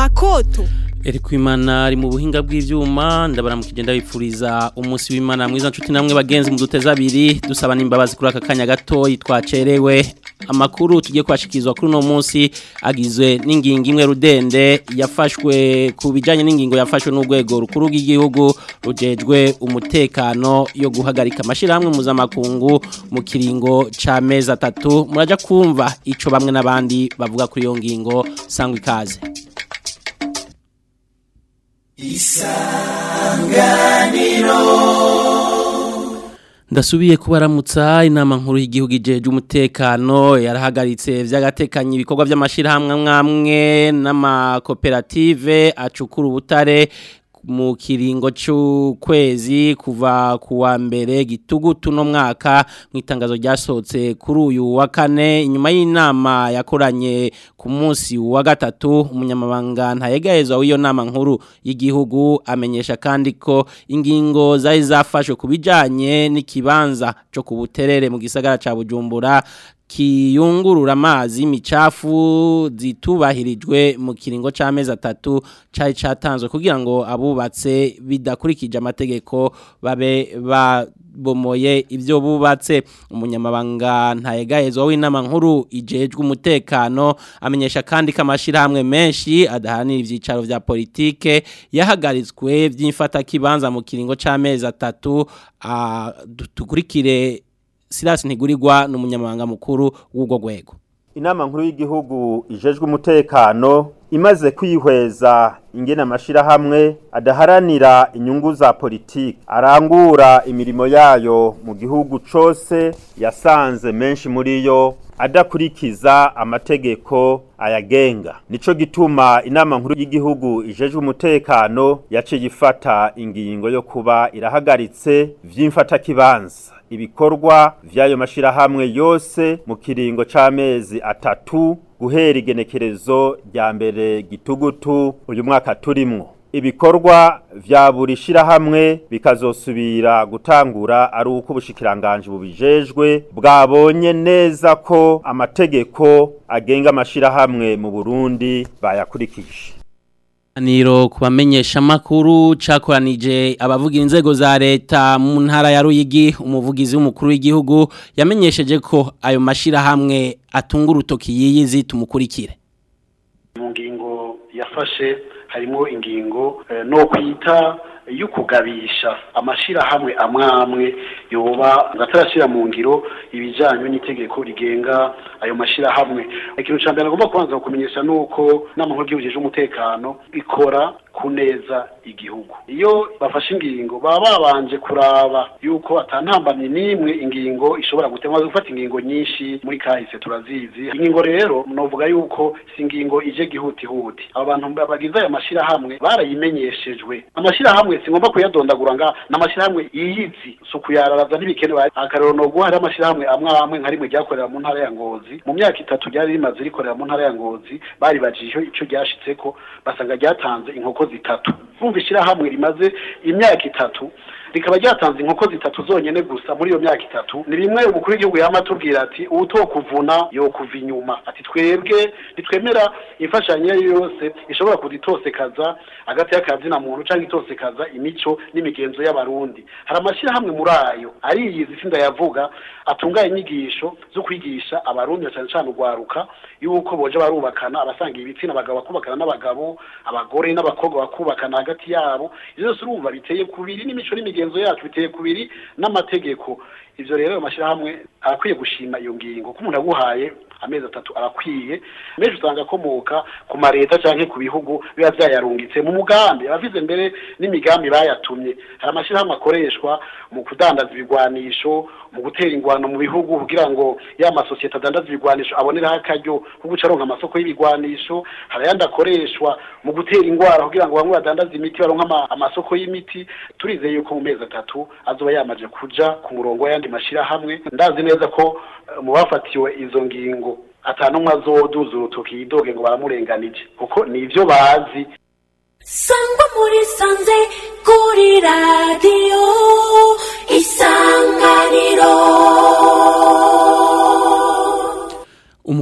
makoto Eri kwimana ari mu buhinga bw'ivyuma ndabaramukije ndabipfuriza umunsi w'Imana mwiza nshuti namwe bagenzi mu duteza abiri dusaba nimbabazi kuri aka kanya gato yitwacerewe amakuru tugiye kwashikizwa kuri no munsi agizwe n'ingingo imwe rudende yafashwe ku bijanye n'ingingo yafashwe n'urwego rukuru rw'igihugu rujejwe umutekano yo guhagarika amashirahamwe mpuzamakungu mu kiringo ca mezi atatu muraja kumva ico bamwe n'abandi bavuga kuri iyo ngingo sangwa ikaze ndasubiye kubaramutsa inama nkuru y'igihugu ijeje umutekano yarahagaritse vy'agatekanya ibikorwa vy'amashirahamwe mwamwe n'amakoperative acukura ubutare mu kiringo c'ukwezi kuva kuwa mbere gitugutu no mwaka mu itangazo ryasohotse kuri uyu wa kane inyuma y'inama yakoranye ku munsi wa gatatu umunyamabanga ntayegahezwa w'iyo nama nkuru y'igihugu amenyesha kandi ko ingingo zari zafashwe ku bijanye n'ikibanza co ku buterere mu gisagara ca Bujumbura kiyungurura amazi y'imicafu zitubahirijwe mu kiringo c'amezi atatu cari catanzwe kugira ngo abubatse bidakurikije amategeko babe babomoye ivyo bubatse umunyamabanga ntayegahezwa w'inama nkuru ijejwe umutekano amenyesha kandi ko amashirahamwe menshi adahanira ivyicaro vya politike yahagaritswe vy'imfata kibanza mu kiringo c'amezi atatu tukurikire Silas Ntigurirwa n'umunyamabanga mukuru w'ubwo gwego inama nkuru y'igihugu ijejwe umutekano imaze kwihweza ingene amashirahamwe adaharanira inyungu za politiki arangura imirimo yayo mu gihugu cose yasanze menshi muri yo adakurikiza amategeko ayagenga nico gituma inama nkuru y'igihugu ijejwe umutekano yaciye ifata ingingo yo kuba irahagaritse vy'imfata kibanza ibikorwa vy'ayo mashirahamwe yose mu kiringo c'amezi atatu guhera igenekerezo rya mbere gitugutu uyu mwaka turimwo ibikorwa vya buri shirahamwe bikazosubira gutangura ari uko ubushikiranganje bubijejwe bwabonye neza ko amategeko agenga amashirahamwe mu Burundi bayakurikije Niro kubamenyesha makuru cakoranije abavuga inzego za leta mu ntara ya Ruyigi umuvugizi w'umukuru w'igihugu yamenyesheje ko ayo mashira hamwe atunga urutoki yiyizi tumukurikire mu ngingo yafashe harimo ingingo no kwita y'ukugabisha amashirahamwe amwamwe yoba atarashira mu ngiro ibijanye n'itegeko rigenga ayo mashirahamwe ikintu ca mbere agomba kubanza kumenyesha nuko n'amahoro y'ubujije umutekano ikora kuneza igihugu iyo bafashe ingingo baba babanje kuraba yuko atantambamye n'imwe ingingo ishobora gutemwa gufata ingingo nyinshi muri kahise turazizi ingingo rero novuga yuko si ingingo ije gihutihuti abo bantu bagize ayo mashirahamwe barayimenyeshejwe amashirahamwe singomba kuyadondagura nga n'amashirahamwe yiyizi si ukuyararaza ntibikenewe akarero no guha hari amashirahamwe amwe amwe nka rimwe ryakorera mu ntara ya ngozi mu myaka itatu ryari rimaze rikorera mu ntara ya ngozi baribajije ico ryashitseko basanga ryatanze inkoko zitatu kumva ishirahamwe rimaze imyaka itatu rikaba ryatanze inkoko zitatu zonyene gusa muri iyo myaka itatu ni rimwe umukuru w'igihugu yama atubwira ati uwutokuvuna yokuva inyuma ati twebwe ntitwemera imfashanyo iyo yose ishobora kuditosekaza hagati y'akazina muntu canke itosekaza imico n'imigenzo y'abarundi hari amashirahamwe muri ayo ariyizi sinda yavuga atunganya inyigisho zo kwigisha abarundi cyane cyane urwaruka yuko boje barubakana abasanga ibitsina abagabo bakubakana n'abagabo abagore n'abakobwa bakubakana hagati yabo ivyo byose urumva biteye kubiri n'imico n'imigenzo yacu biteye kubiri n'amategeko ivyo rero amashirahamwe arakwiye gushima iyo ngingo ko umuntu aguhaye amezi atatu arakwiye menshi usanga akomoka ku mareta canke ku bihugu biba vyayarungitse mu mugambi abavize mbere n'imigambi bayatumye hari amashirahamwe akoreshwa mu kudandaza ibigwanisho mu gutera ingwano mu bihugu kugira ngo ya masosiyete adandaza ibigwanisho aboneraho akaryo ko guca aronka amasoko y'ibigwanisho hari ayandi akoreshwa mu gutera ingwara kugira ngo bamwe badandaza imiti baronka amasoko y'imiti turizeye yuko mu mezi atatu azoba yamaze kuja ku murongo w'ayandi mashirahamwe ndazi neza ko mu bafatiwe izo ngingo atanumwe azoduza urutoki yidoge ngo baramurenganije kuko ni ivyo bazi sangwa muri sanze kuri radiyo isanganiro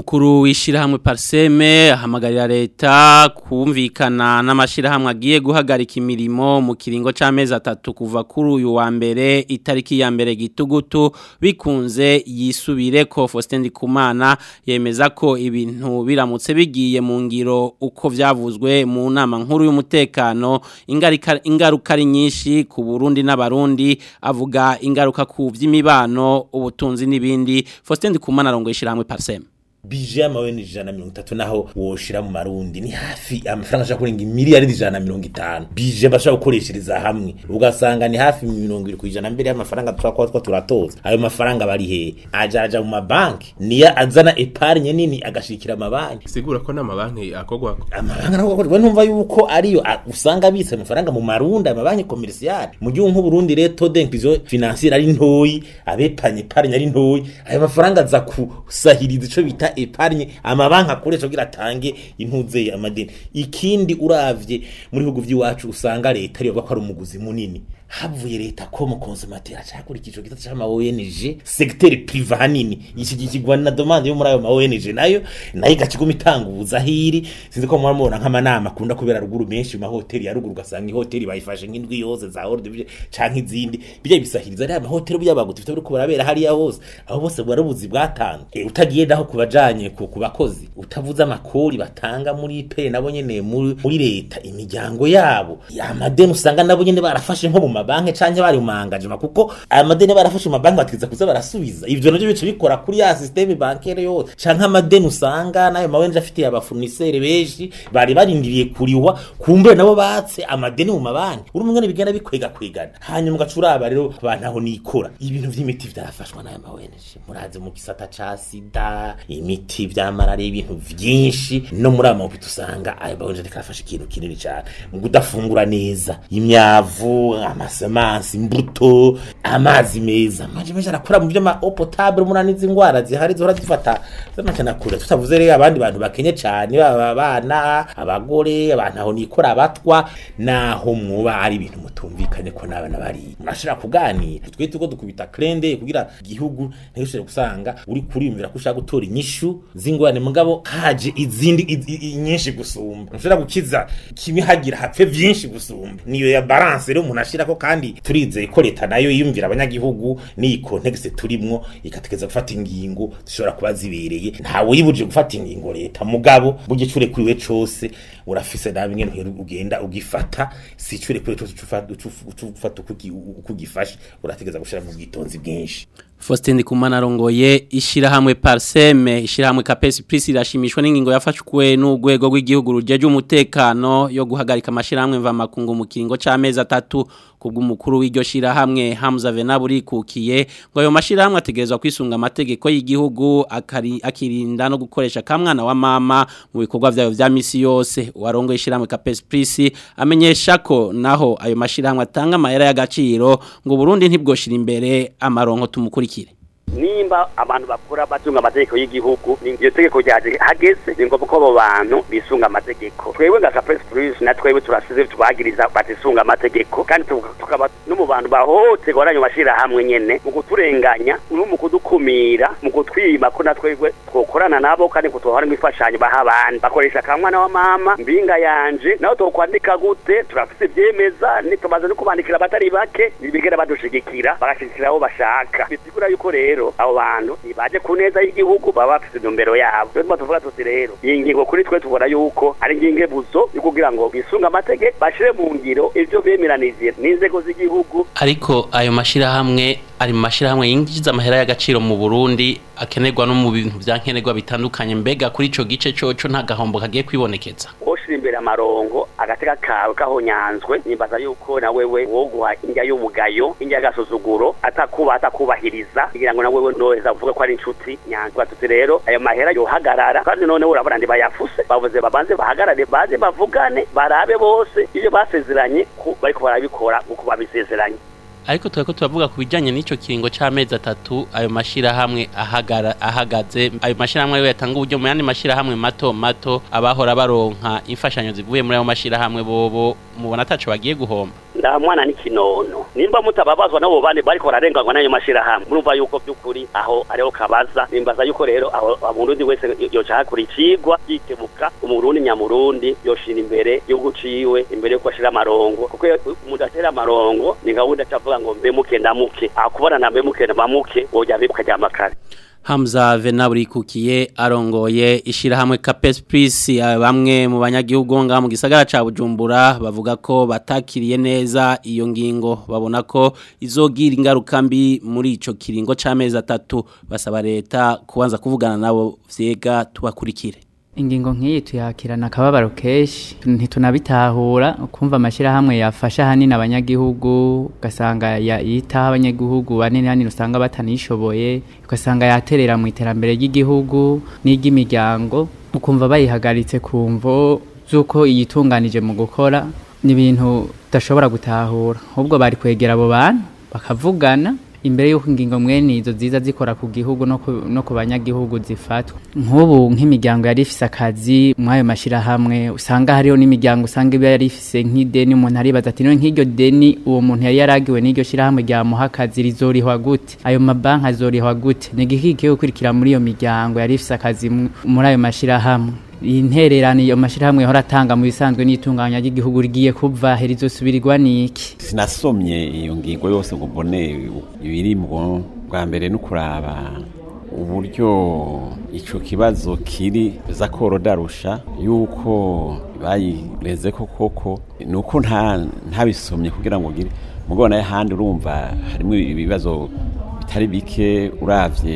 Umukuru w'ishirahamwe Parseme ahamagarira leta kumvikana n'amashirahamwe agiye guhagarika imirimo mu kiringo c'amezi atatu kuva kuri uyu wa mbere itariki ya mbere gitugutu bikunze yisubire ko Faustin Ndikumana yemeza ko ibintu biramutse bigiye mu ngiro uko vyavuzwe mu nama nkuru y'umutekano ingaruka ingaruka ari nyinshi ku Burundi n'abarundi avuga ingaruka ku vy'imibano ubutunzi n'ibindi Faustin Ndikumana arongoye ishirahamwe Parseme bije amawe ni ijana na mirongo itatu naho woshira mu marundi ni hafi amafaranga ashaka kurenga miliyari ijana na mirongo itanu bije bashaka gukoreshereza hamwe ugasanga ni hafi mirongo iri ku ijana mbere y'amafaranga twakwa twa turatoza ayo mafaranga bari he aja aja mu mabanki niyo azana epargne nini agashikira amabanki sigura ko n'amabanki akogwako amabanki nako we numva yuko ariyo a- usanga abitse amafaranga mu marundi amabanki commercial mu gihugu nk'uburundi rero taux d'inclusion financière ari ntoyi abepanye epargne ari ntoyi ayo mafaranga aza kusahiriza ico bita epargne amabanki akoresha kugira atange intuze amadeni ikindi uravye muri bihugu vy'iwacu usanga leta ariyo bavuga ko ari umuguzi munini havuye leta ko mu consumateur acakurikije ico gitata c'ama ONG secteur privé hanini iki gikigwa na demande yo muri ayo ma ONG nayo nayo igakiguma itanguza hiri sinzi ko muramubona nk'amanama akunda kubera ruguru menshi mu mahoteli ya ruguru ugasanga ihoteli bayifashe nk'indwi yose za hors de ville canke izindi bijya bisahiriza ari amahoteli by'abaguti bifite biri kubarabera hariya hose aho bose bwarabuzi bwatanzwe e, utagiye naho kubajanye ku ku bakozi utavuze amakori batanga muri pe nabo nyene muri muri leta imiryango yabo amadeni usanga nabo nyene barafashe nko mu mabanki canke bari mu mangajima kuko aya madeni barafashe mu mabanki bategeza kuza barasubiza ivyo navyo bice bikora kuri ya systeme bancaire yose canke amadeni usanga nayo mawenje afitiye abafournisseur benshi bari barindiriye kuriwa kumbe nabo batse amadeni mu mabanki uri umwe bigenda bikwega kwegana hanyuma ugacuraba rero abantu aho nikora ibintu vy'imiti vyarafashwa n'aya mawenje muraze mu gisata ca sida imiti vya malaria ibintu vyinshi no muri amahopita usanga ayo mawenje ariko arafasha ikintu kinini cane mu kudafungura neza imyavu amasemansi imbuto amazi meza amazi meza arakora mu vy'ama eau potable murani izi ngwara zihari zihora zifata z'amacana kure tutavuze rero abandi bantu bakenye cane baba abana abagore abantu aho nikora abatwa naho mwoba ari ibintu mutumvikanye ko n'abana bari murashobora kuganira twe tuko dukubita krende kugira igihugu ntishobore gusanga uri kuriyumvira ko ushaka gutora inyishu z'ingorane mugabo haje izindi i- i- i- nyinshi gusumba ntushobora gukiza kimwe hagira hapfe vyinshi gusumba niyo ya balance rero umuntu ashirako kandi turizeye ko leta nayo yiyumvira abanyagihugu n'iyi context turimwo ikategeza gufata ingingo zishobora kuba zibereye ntawe yibuje gufata ingingo leta mugabo burya icure kuriwe cose urafise nawe ingene uhera ugenda ugifata si icure kuriwe cose uca ufata uko ugi- uko ugifashe urategeza gushira mu bwitonzi bwinshi Faustin Ndikumana arongoye ishirahamwe Parseme ishirahamwe Capes Plus irashimishwa n'ingingo yafashwe n'urwego rw'igihugu rujeje umutekano yo guhagarika amashirahamwe mva makungu mu kiringo c'amezi atatu kubw'umukuru w'iryo shirahamwe Hamza Venaburi kukiye ngo ayo mashirahamwe ategerezwa kwisunga amategeko y'igihugu akari akirinda no gukoresha kamwana wa mama mu bikorwa vyayo vya misi yose warongoye ishirahamwe Capes Plus amenyesha ko naho ayo mashirahamwe atanga amahera y'agaciro ngo Burundi ntibwoshira imbere amaronko tumukurikire nimba abantu bakora batunga amategeko y'igihugu ni iryo tegeko ryaje hageze ni ngombwa ko abo bantu bisunga amategeko twebwe nka kapesi purisi na twebwe turasize tubagiriza batisunga amategeko kandi tuka- tukaba no mu bantu bahohoterwa n'ayo mashyirahamwe nyene mu kuturenganya no mu kudukumira mu kutwima ko na twebwe twokorana nabo kandi ko twohora imfashanyo baha abandi bakoresha akamwana wa mama mbinga yanje naho twokwandika gute turafise ivyemeza nitumaze no kubandikira abatari bake bigera badushigikira bagashigikira abo bashaka bisigura yuko rero abo bantu nibaje ku neza y'igihugu baba bafise intumbero yabo rero tuma tuvuga tuti rero iyi ngingo kuri twe tubona yuko ari ingingo buzo yo kugira ngo bisunga amategeko bashire mu ngiro ivyo bemeranije n'inzego z'igihugu ariko ayo mashirahamwe ari mu mashirahamwe yinjiza amahera y'agaciro mu Burundi akenerwa no mu bintu vyankenerwa bitandukanye mbega kuri ico gice coco nta gahombo kagiye kwibonekeza woshira imbere amarongo agateka kawe kahonyanzwe nimbaza yuko na wewe woguha indya y'umugayo indya y'agasuzuguro atakuba atakubahiriza kugira ngo na wewe noheza uvuge ko ari inshuti nyanzwa tuti rero ayo mahera yohagarara kandi noneho urabona ndi bayafuse bavuze babanze bahagarare baze bavugane barabe bose ibyo basezeranye ko bariko barabikora uko babisezeranye ariko turako turavuga ku bijanye n'ico kiringo c'amezi atatu ayo mashirahamwe ahagara ahagaze ayo mashirahamwe yo yatanga uburyo mu yandi mashirahamwe mato mato abahora baronka imfashanyo zivuye muri ayo mashirahamwe bobo mubona ataco bagiye guhomba nda mwana ni kinono nimba mutababazwa nabo bane bariko bararenganywa n'ayo mashirahamwe murumva yuko by'ukuri aho ariho kabaza nimbaza yuko rero aho umurundi wese yoca hakura icigwa yikebuka umurundi nyamurundi yoshira imbere igihugu ciwe imbere yuko ashira amarongo kuko iyo umuntu atera amarongo ni gahunda cavuga ngo mbemuke ndamuke akubona na mbemuke ndamuke woja bibuka rya makare Hamza Venaburikukiye arongoye ishirahamwe Capes Plus bamwe mu banyagihugu nga mu gisagara ca Bujumbura bavuga ko batakiriye neza iyo ngingo babona ko izogira ingaruka mbi muri ico kiringo c'amezi atatu basaba leta kubanza kuvugana nabo vyega tubakurikire ingingo nk'iyi tuyakirana akababaro kenshi ntitunabitahura kumva amashyirahamwe yafasha ahanini abanyagihugu ugasanga yitaho abanyagihugu banini hanini usanga batanishoboye ugasanga yaterera mu iterambere ry'igihugu n'iry'imiryango ukumva bayihagaritse ku mvo z'uko iyitunganije mu gukora ni ibintu udashobora gutahura ahubwo bari kwegera abo bantu bakavugana imbere y'uko ingingo mwene izo ziza zikora ku gihugu no ku, no ku banyagihugu zifatwa nk'ubu nk'imiryango yari ifise akazi mw'ayo mashyirahamwe usanga hariho n'imiryango usanga iba yari ifise nk'ideni umuntu aribaza ati niwe nk'iryo deni uwo muntu yari yaragiwe n'iryo shyirahamwe ryamuha akazi rizorihwa gute ayo mabanki azorihwa gute ni igiki kigiye gukurikira muri iyo miryango yari ifise akazi muri ayo mashyirahamwe intererano iyo mashyirahamwe yahora atanga mu bisanzwe n'itunganya ry'igihugu rigiye kuva herizosubirirwa niki sinasomye iyo ngingo yose ngo mbone ibirimwo bwa mbere no kuraba uburyo icyo kibazo kiri za korodarusha yuko bayireze ko koko ni uko ntabisomye kugira ngo ugire mugo nayo ahandi urumva harimo ibibazo bitari bike urabye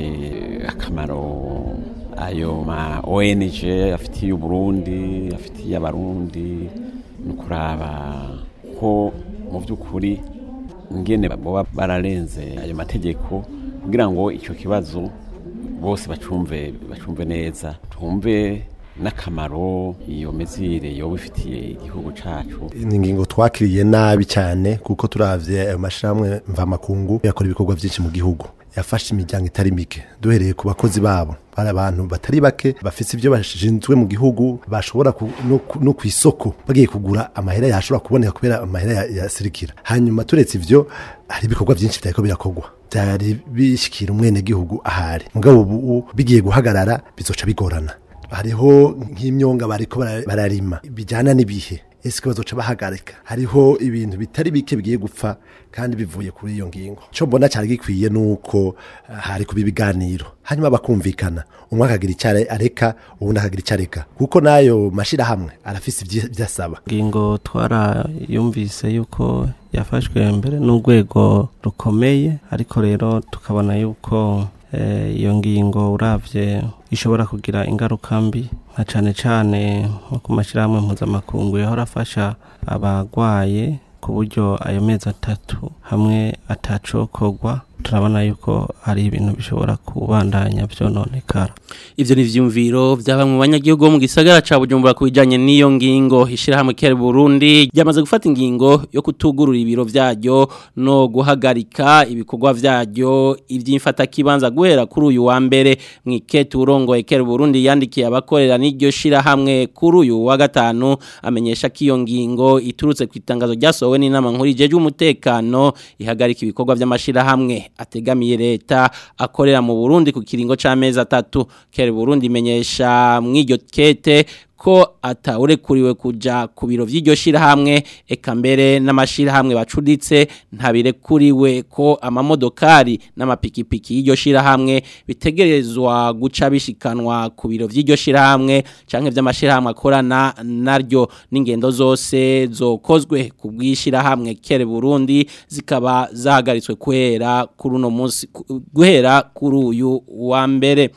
akamaro ayo ma ONG afitiye uburundi afitiye abarundi ni ukuraba ko mu by'ukuri ngene baba bararenze ayo mategeko kugira ngo icyo kibazo bose bacumve bacumve neza tumve n'akamaro iyo mezire yoba ifitiye igihugu cacu ni ingingo twakiriye nabi cyane kuko turavye ayo mashirahamwe mvamakungu yakora ibikorwa byinshi mu gihugu yafashe imiryango itari mike duhereye ku bakozi babo bari abantu batari bake bafite ibyo bashinzwe mu gihugu bashobora no ku isoko bagiye kugura amahera yashobora kuboneka kubera amahera yasirikira hanyuma turetse ibyo hari ibikorwa byinshi byariko birakorwa byari bishikira umwene gihugu ahari mugabo ubu bigiye guhagarara bizoca bigorana hariho nk'imyonga bariko bararima bijyana n'ibihe ese bazoca bahagarika hariho ibintu bitari bike bigiye gupfa kandi bivuye kuri iyo ngingo cyo mbona cyari gikwiye nuko hari kuba ibiganiro hanyuma bakumvikana umwe akagira icyo areka uwundi akagira icyo areka kuko n'ayo mashyirahamwe arafise ibyo asaba ingingo twarayumvise yuko yafashwe mbere n'urwego rukomeye ariko rero tukabona yuko iyo ngingo urabye ishobora kugira ingaruka mbi nka cyane cyane nko ku mashyirahamwe mpuzamakungu yahora afasha abarwaye ku buryo ayo mezi atatu hamwe atacokorwa turabona yuko hari ibintu bishobora kubandanya byononekara ivyo ni vyumviro vyaba mu banyagihugu mu gisagara ca Bujumbura kubijanye n'iyo ngingo ishirahamwe Kere Burundi ryamaze gufata ingingo yo kutugurura ibiro vyaryo no guhagarika ibikorwa vyaryo ivy'imfata kibanza guhera kuri uyu wa mbere mwiketu urongoye Kere Burundi yandikiye abakorera n'iryo shirahamwe kuri uyu wa gatanu amenyesha ko iyo ngingo iturutse ku itangazo ryasohowe n'inama nkuru ijeje umutekano ihagarika ibikorwa vy'amashirahamwe ategamiye leta akorera mu Burundi ku kiringo c'amezi atatu kere Burundi menyesha mw'iryo kete ko atawurekuriwe kuja ku biro vy'iryo shirahamwe eka mbere n'amashirahamwe bacuditse ntabirekuriwe ko amamodokari n'amapikipiki y'iryo shirahamwe bitegerezwa guca bishikanwa ku biro vy'iryo shirahamwe canke vy'amashirahamwe akorana naryo n'ingendo zose zokozwe ku bw'ishirahamwe kere Burundi zikaba zahagaritswe kwera kuri uno munsi guhera kuri uyu wa mbere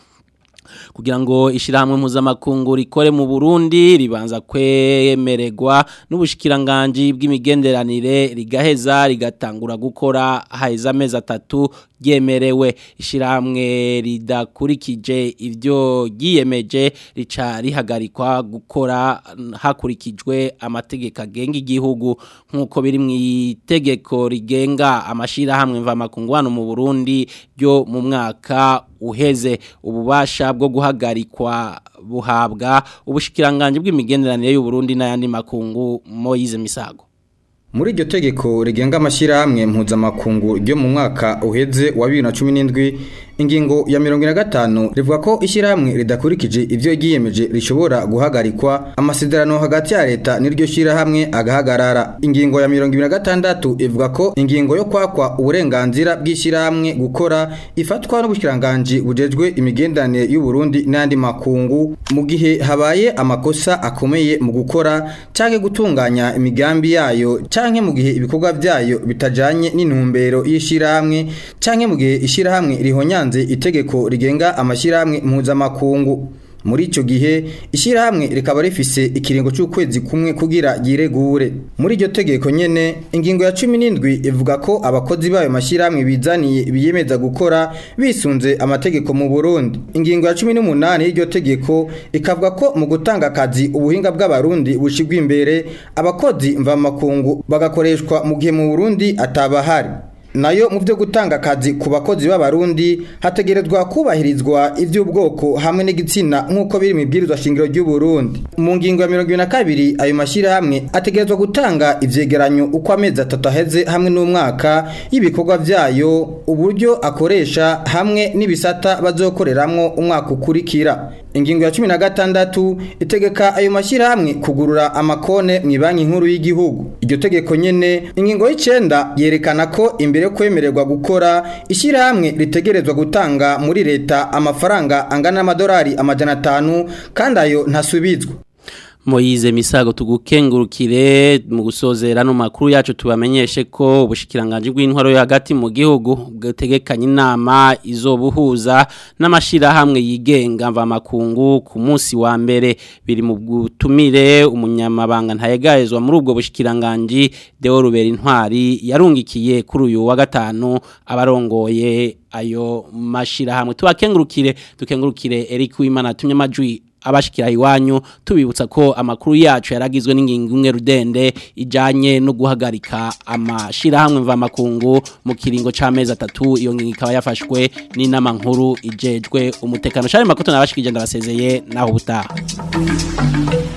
kugira ngo ishirahamwe mpuzamakungu rikore mu Burundi ribanza kwemererwa n'ubushikiranganje bw'imigenderanire rigaheza rigatangura gukora haheza amezi atatu ryemerewe ishirahamwe ridakurikije ivyo ryiyemeje rica rihagarikwa gukora hakurikijwe amategeko agenga igihugu nk'uko biri mu itegeko rigenga amashirahamwe mvamakungu hano mu Burundi ryo mu mwaka uheze ububasha bwo guhagarikwa buhabwa ubushikiranganje bw'imigenderanire y'u Burundi n'ayandi makungu Moise Misago muri iryo tegeko rigenga amashyirahamwe mpuzamakungu ryo mu mwaka uheze wa bibiri na cumi n'indwi ingingo ya mirongo ine na gatanu rivuga ko ishyirahamwe ridakurikije ibyo ryiyemeje rishobora guhagarikwa amasezerano hagati ya leta n'iryo shyirahamwe agahagarara ingingo ya mirongo ibiri na gatandatu ivuga ko ingingo yo kwakwa uburenganzira bw'ishyirahamwe gukora ifatwa n'ubushyiranganji bujejwe imigenderanire y'u Burundi n'andi makungu mu gihe habaye amakosa akomeye mu gukora cyangwa gutunganya imigambi yayo cyangwa mu gihe ibikorwa byayo bitajanye n'intumbero y'ishyirahamwe cyangwa mu gihe ishyirahamwe rihonyanze itegeko rigenga amashyirahamwe mpuzamakungu muri icyo gihe ishyirahamwe rikaba rifise ikiringo cy'ukwezi kumwe kugira yiregure muri iryo tegeko nyene ingingo ya cumi n'indwi ivuga ko abakozi b'ayo mashyirahamwe bizaniye biyemeza gukora bisunze amategeko mu burundi ingingo ya cumi n'umunani y'iryo tegeko ikavuga ko mu gutanga akazi ubuhinga bw'abarundi bushigwa imbere abakozi mvamakungu bagakoreshwa mu gihe mu burundi atabahari nayo mu byo gutanga akazi ku bakozi b'abarundi hategerezwa kubahirizwa iby'ubwoko hamwe n'igitsina nk'uko biri mu ibwirizwa shingiro ry'u Burundi mu ngingo ya mirongo ibiri na kabiri ayo mashyirahamwe ategerezwa gutanga ivyegeranyo uko amezi atatu aheze hamwe n'umwaka y'ibikorwa byayo uburyo akoresha hamwe n'ibisata bazokoreramwo umwaka ukurikira ingingo ya cumi na gatandatu itegeka ayo mashyirahamwe kugurura amakone mu banki nkuru y'igihugu iryo tegeko nyene ingingo y'icenda yerekana ko imbere yo kwemererwa gukora ishyirahamwe ritegerezwa gutanga muri leta amafaranga angana n'amadolari amajana atanu kandi ayo ntasubizwa Moize misago tugukengurukire mu gusozera no makuru yacu tubamenyeshe ko ubushikiranganje bw'intwaro yo hagati mu gihugu bwategekanye inama izobuhuza n'amashira hamwe yigenga mva makungu ku munsi wa mbere biri mu gutumire umunyamabanga ntayegayezwa muri ubwo bushikiranganje Deo Rubera intwari yarungikiye kuri uyu wa gatanu abarongoye ayo mashira hamwe tubakengurukire tukengurukire Eric Wimana tumye majwi abashikira iwanyu tubibutsa ko amakuru yacu yaragizwe n'ingingo imwe rudende ijanye no guhagarika amashira hamwe mva makungu mu kiringo c'amezi atatu iyo ngingo ikaba yafashwe n'inama nkuru ijejwe umutekano shari makoto nabashikije ndabasezeye naho butaha